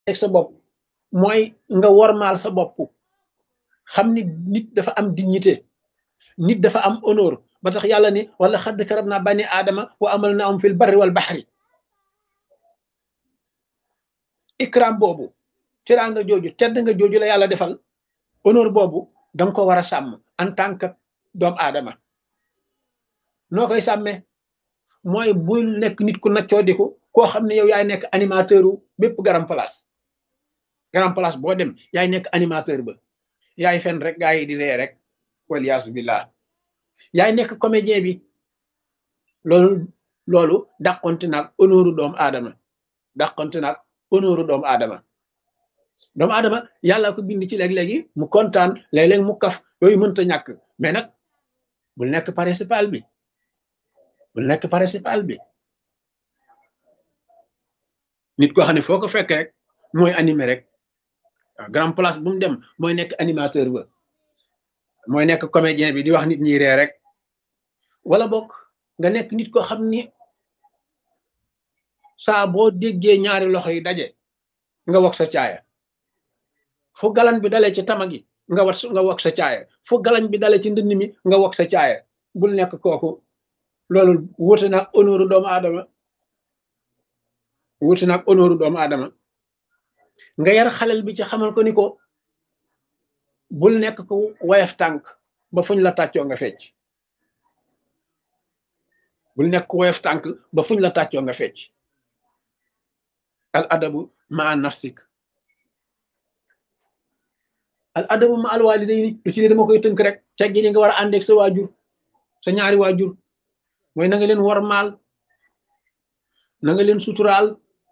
teg sa bopp mooy nga wormaal sa bopp xam ni nit dafa am dignité nit dafa am honneur ba tax yàlla ni wala xadd karab naa bani aadama wa amal na am fil barri wal baxri ikram boobu teraanga jooju tedd nga jooju la yàlla defal honneur boobu danga ko war a sàmm en tant que doomu aadama noo koy sàmmee mooy bul nekk nit ku naccoo diku koo xam ne yow yaay nekk animateur u bépp garam place garam place boo dem yaay nekk animateur ba yaay fen rek gaa yi di ree rek waliyaasu billah yaay nekk comédien bi loolu loolu dàqonte naag honneuru doomu aadama dàqonte naag honneuru doomu aadama doomu aadama yàlla ko bind ci léeg-léegi mu kontaan léeg-léeg mu kaf yooyu mënta ñàkk mais nag bul nekk principal bi bul nekk principal bi nit koo xam ne foo ko fekk rek mooy animé rek waaw grand place bu mu dem mooy nekk animateur ba mooy nekk comédien bi di wax nit ñi ree rek wala bokk nga nekk nit koo xam ni saa boo déggee ñaari loxo yi daje nga wax sa caaya fu galan bi dalee ci tama gi nga wat nga wax sa caaya fu galan bi dalee ci ndënd mi nga wax sa caaya bul nekk kooku loolu wuute naag honneur doomu aadama wuute naag honneur doomu aadama nga yar xalel bi ci xamal ko ni ko bul nekk ko wayaf tànk ba fuñ la tàccoo nga fecc bul nekk ko wayaf tànk ba fuñ la tàccoo nga fecc al adabu ma nafsik al adabu ma al walidayni lu ci ne dama koy tënk rek teggin yi nga war a àndeeg sa waajur sa ñaari waajur mooy na nga leen wormaal na nga leen suturaal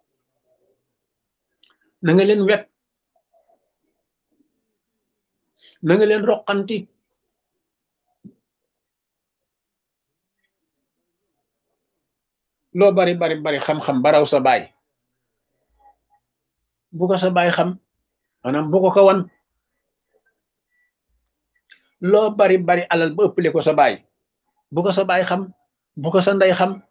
na nga leen wet na nga leen roqanti loo bari bari bari xam-xam baraw sa baay bu ko sa baay xam maanaam bu ko ko wan loo bari bari alal ba ëppale ko sa baay bu ko sa baay xam bu ko sa ndey xam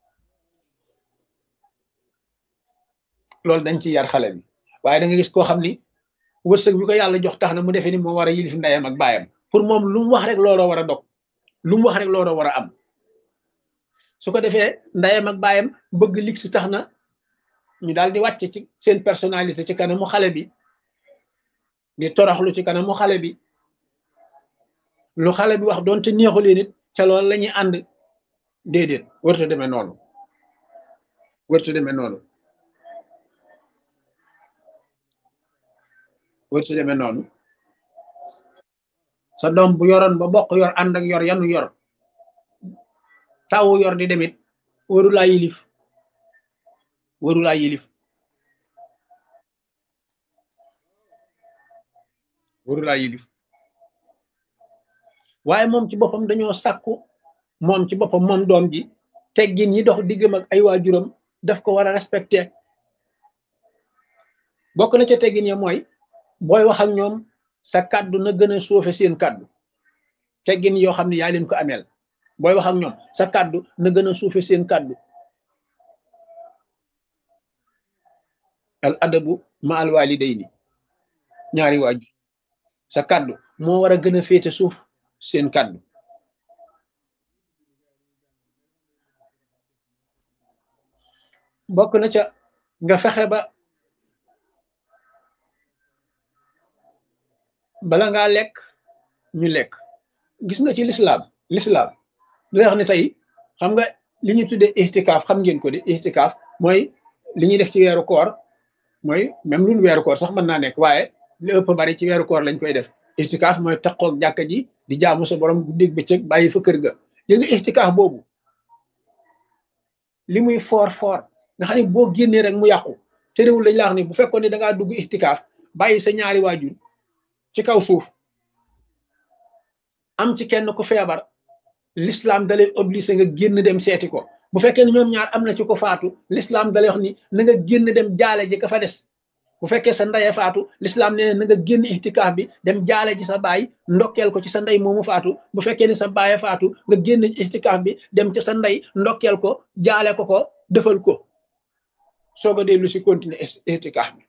loolu dañ ci yar xale bi waaye da nga gis koo xam ni wërsëg bi ko yàlla jox tax na mu defee ni moo war a yilif ndeyam ak baayam pour moom lu mu wax rek looloo war a dog lu mu wax rek looloo war a am su ko defee ndeyam ak baayam bëgg lig si tax na ñu daal di wàcc ci seen personnalité ci kanamu xale bi di toroxlu ci kanamu xale bi lu xale bi wax doonte neexulee nit ca loolu la ñuy ànd déedéet wërta demee noonu wërta demee noonu wërta demee noonu sa doom bu yoroon ba bokk yor ànd ak yor yanu yor tawu yor di demit waru laa yilif waru laa yilif waru laa yilif waaye moom ci boppam dañoo sàkku moom ci boppam moom doom ji teggin yi dox diggam ak ay waajuram daf ko war a respecté bokk na ca teggin ya mooy booy wax ak ñoom sa kàddu na gën a suufe seen kàddu teggin yoo xam ne yaa leen ko ameel booy wax ak ñoom sa kàddu na gën a suufe seen kàddu al adabu ma al walidayni ñaari waajur sa kàddu moo war a gën a féete suuf seen kàddu bokk na ca nga fexe ba bala ngaa lekk ñu lekk gis nga ci lislaam lislaam lu wax ne tey xam nga li ñu tuddee ixtikaaf xam ngeen ko di ixtikaaf mooy li ñuy def ci weeru koor mooy même lu weeru koor sax mën naa nekk waaye li ëpp bari ci weeru koor lañ koy def ixtikaaf mooy taqoog jàkka ji di jaamu sa borom guddeeg bëccëg bàyyi fa kër ga li nga ixtikaaf boobu li muy foor foor nga xam ne boo génnee rek mu yàqu te réewul dañ la wax ni bu fekkoon ne da ngaa dugg ixtikaaf bàyyi sa ñaari waajur ci kaw suuf am ci kenn ku feebar l'islam dalay obligé nga génn dem seeti ko bu fekkee ne ñoom ñaar am na ci ko faatu l'islam dalay wax ni na nga génn dem jaale ji ka fa des bu fekkee sa ndeye faatu l'islam nee na nga génn ixtikaaf bi dem jaale ji sa baay ndokkeel ko ci sa ndey moomu faatu bu fekkee ne sa baaye faatu nga génn ixtikaaf bi dem ci sa ndey ndokkeel ko jaale ko ko defal ko soog a dellu si continuer ixtikaaf bi